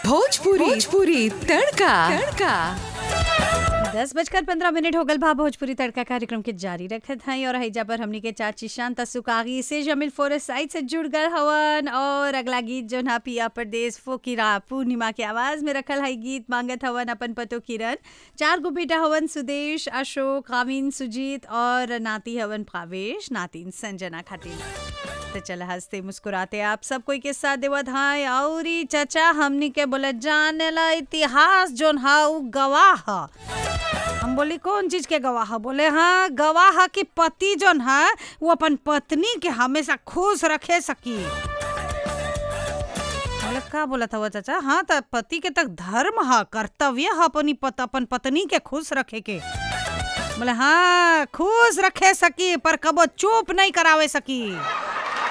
भोजपुरी भोजपुरी तड़का तड़का दस बजकर पंद्रह मिनट हो गल भा भोजपुरी तड़का कार्यक्रम के जारी रखत हई और हैजा पर हमनी के चाची शांता सुकागी से जमील फोरेस्ट साइड से जुड़ गल हवन और अगला गीत जो ना पिया प्रदेश फोकिरा पूर्णिमा के आवाज में रखल हई गीत मांगत हवन अपन पतो किरण चार गो बेटा हवन सुदेश अशोक कामिन सुजीत और नाती हवन भावेश नातिन संजना खातिर तो चल हंसते मुस्कुराते आप सब कोई के साथ देवत हाय और ई चचा हमनी के बोले जाने ला इतिहास जोन हा उ गवाह ह हम बोली कौन चीज के गवाह बोले हाँ गवाह की पति जोन है वो अपन पत्नी के हमेशा खुश रखे सकी बोले का बोला था वो चाचा हाँ तो पति के तक धर्म है कर्तव्य है अपनी पत, अपन पत्नी के खुश रखे के बोले हाँ खुश रखे सकी पर कबो चुप नहीं करावे सकी